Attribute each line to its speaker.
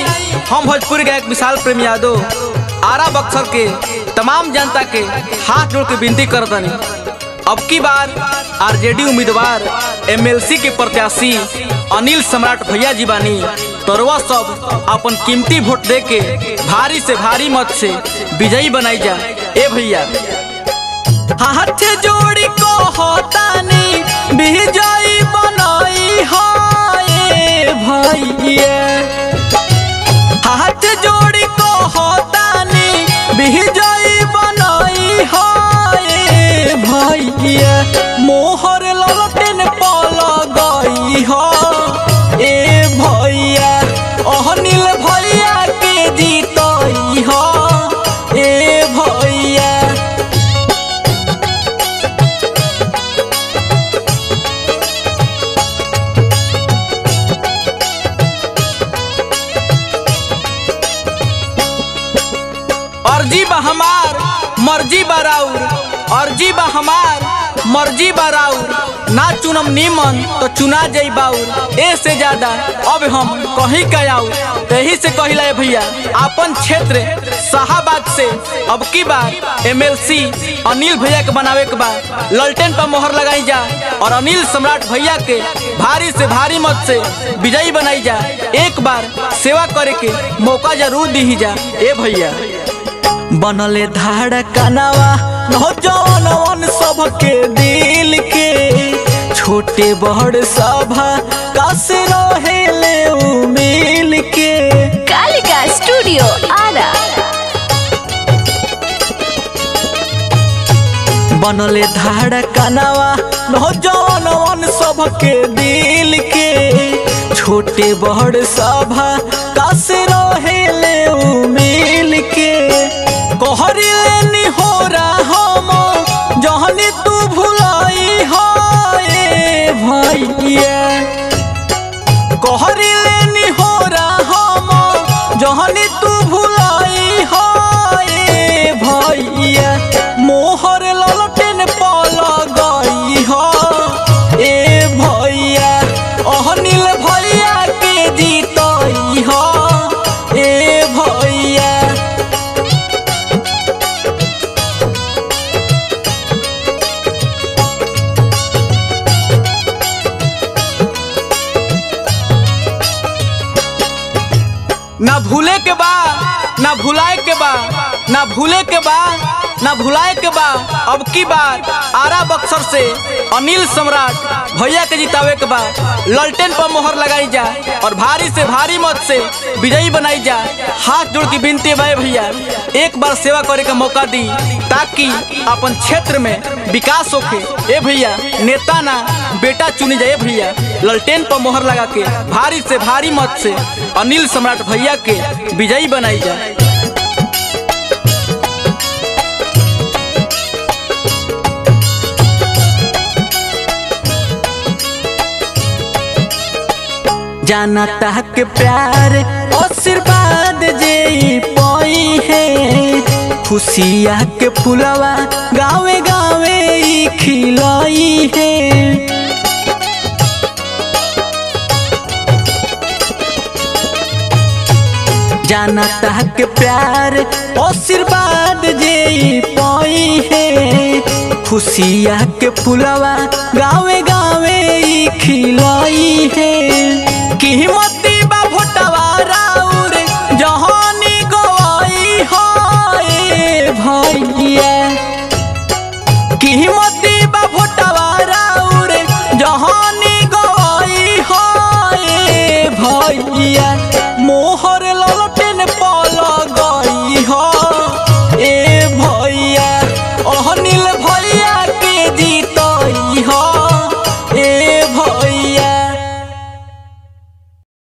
Speaker 1: हम भोजपुरी गायक विशाल प्रेम यादव आरा बक्सर के तमाम जनता के हाथ जोड़ के विनती करतनी अब की बार आरजेडी उम्मीदवार एमएलसी के प्रत्याशी अनिल सम्राट भैया जी बानी तोरवा सब अपन कीमती वोट दे के भारी से भारी मत से विजयी बनाई जा ए भैया हाथ जोड़ी को होतानी विजयी बनाई हाय भैया हाथ जोड़ी को होतानी विजयी बनाई हाय भैया मोहर ललटेन पल गई हो ए भैया अनिल भैया के जीतई हो ए भैया अर्जी बा हमार मर्जी बा राउर अर्जी बा हमार मर्जी बा राउर ना चुनम नीमन तो चुना जाई बाउर ए से ज्यादा अब हम कहीं का आऊ यही से कहिला ए भैया अपन क्षेत्र शाहबाद से अब की बार एमएलसी अनिल भैया के बनावे के बाद ललटेन पर मोहर लगाई जा और अनिल सम्राट भैया के भारी से भारी मत से विजयी बनाई जा एक बार सेवा करे के मौका जरूर दी जा ए भैया बनले धाड़ कनावा नौजवानवन सबके दिल के छोटे बड़ सभा कस रहेले उ मिल के
Speaker 2: कालिका स्टूडियो आरा
Speaker 1: बनले धाड़ कनावा नौजवानवन सबके दिल के छोटे बड़ सभा कस रहेले उ मिल के कहरिले निहोरा हम जहनी तू भुलाई हाय भैया कहरिले निहोरा हम जहनी तू भुलाई हाय भैया मोहर ललटेन पल गई हो ए भैया अनिल भैया के जीतई हो ए भैया ना भूले के बा ना भुलाए के बा ना भूले के बा ना भुलाए के बा अब की बार आरा बक्सर से अनिल सम्राट भैया के जितावे के बा ललटेन पर मोहर लगाई जा और भारी से भारी मत से विजयी बनाई जा हाथ जोड़ की विनती भाई भैया एक बार सेवा करे का मौका दी ताकि अपन क्षेत्र में विकास होके ए भैया नेता ना बेटा चुनी जाए भैया ललटेन पर मोहर लगा के भारी से भारी मत से अनिल सम्राट भैया के विजयी बनाई जाए जाना तहक प्यार आशीर्वाद जे पाई है खुशिया के फुलवा गावे गावे ई खिलाई है जाना तहक प्यार आशीर्वाद जे पाई है खुशिया के फुलवा गावे गावे ई खिलाई है कीमती बा भोटवा राउर जहानी गवाई हाय भैया कीमती